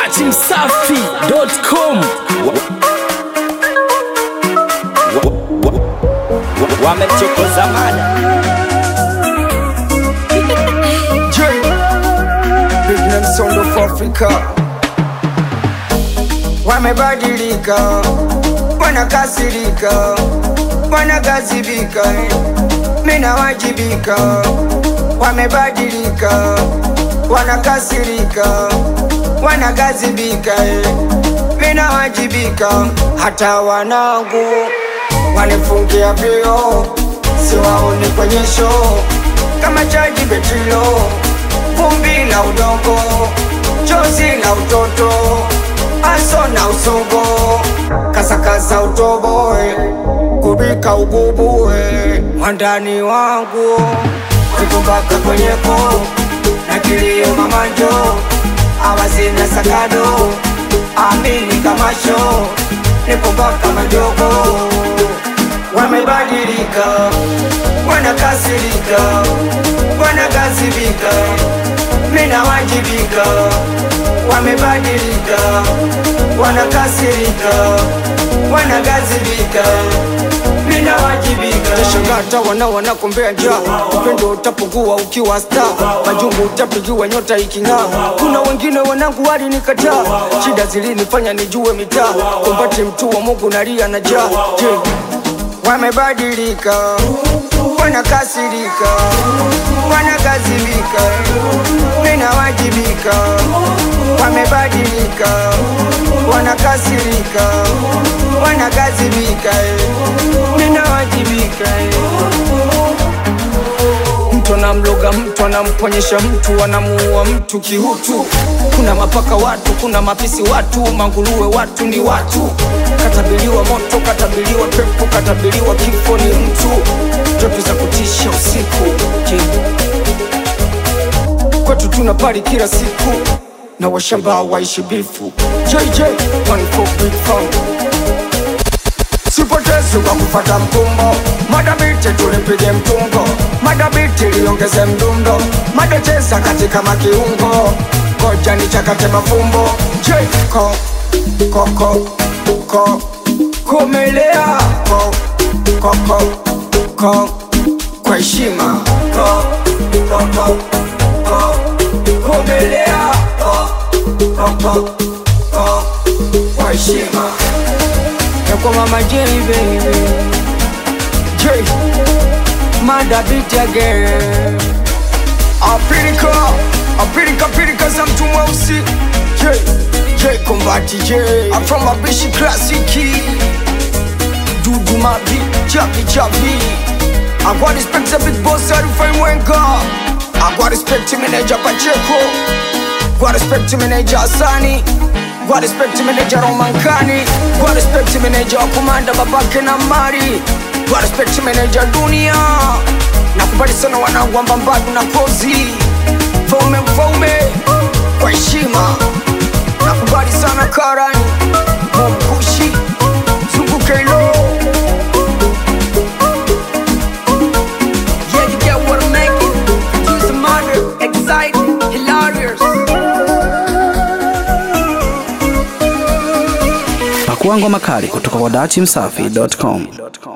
datimsafi.com wamechokoza mada J Big Name Sound of Africa wamebadilika, wanakasirika, wanagazibika, mina wajibika. Wamebadilika, wanakasirika, wanagazibika, mina wajibika. Hata wanangu wanifungia vio, siwaoni kwenye show kama chaji betilo, vumbi la udongo, chozi la utoto, aso na usogo, kasakasa utoboe, kubika ugubuwe, mwandani wangu kukumbaka kwenyeko na kilio mamajo, awazina sakado, amini kamasho, nikumbaka majogo wamebadilika, wanakasirika, wanagazibika, mina wajibika. Wamebadilika, wanakasirika, wanagazibika, mina wajibika. Tashangata wana wanakombea njaa, upendo utapungua ukiwa sta, majungu utapigiwa nyota iking'aa. Kuna wengine wanangu walinikataa, shida zilinifanya nijue mitaa, kumbati mtu wa Mungu nalia na jaa. Je, wamebadilika, wanakasirika, wanagazibika, ninawajibika. Wamebadilika, wanakasirika, wanagazibika, ninawajibika. Mtu anamloga mtu, anamponyesha mtu, anamuua mtu kihutu. Kuna mapaka watu, kuna mapisi watu, manguruwe watu ni watu. Katabiliwa moto, katabiliwa pepo, katabiliwa kifo ni mtu. Ndoto za kutisha usiku. Je, kwetu tuna pari kila siku na washamba waishi bifu. JJ, one for big fun sipotezi kwa kufata mkumbo madabiti tulipige mtungo madabiti liongeze mdundo madecheza katika makiungo koja ni chakate mafumbo jeko koko ko komelea ko koko ko kwa heshima ko koko ko komelea ko koko ko kwa heshima ya kwa mama J baby J Mada beat again Apirika Apirika Apirika za mtu mweusi J J Kombati J I'm from Abishi Classic Dudu Mabi Chapi Chapi I got respect the big boss Arifai Mwenga I got respect to manager Pacheco Got respect to manager Asani Got respect to manager Romankani Got respect to manager wa kumanda babake na mari Got respect to manager dunia Nakubali sana wanangu wa mbambadu na kozi Mfaume mfaume kwa heshima Nakubali sana karani Momkushi Zunguke lo Yeah you get what I'm making Use the mother Exciting Hilarious pakuangwa makali kutoka kwa datimsafi.com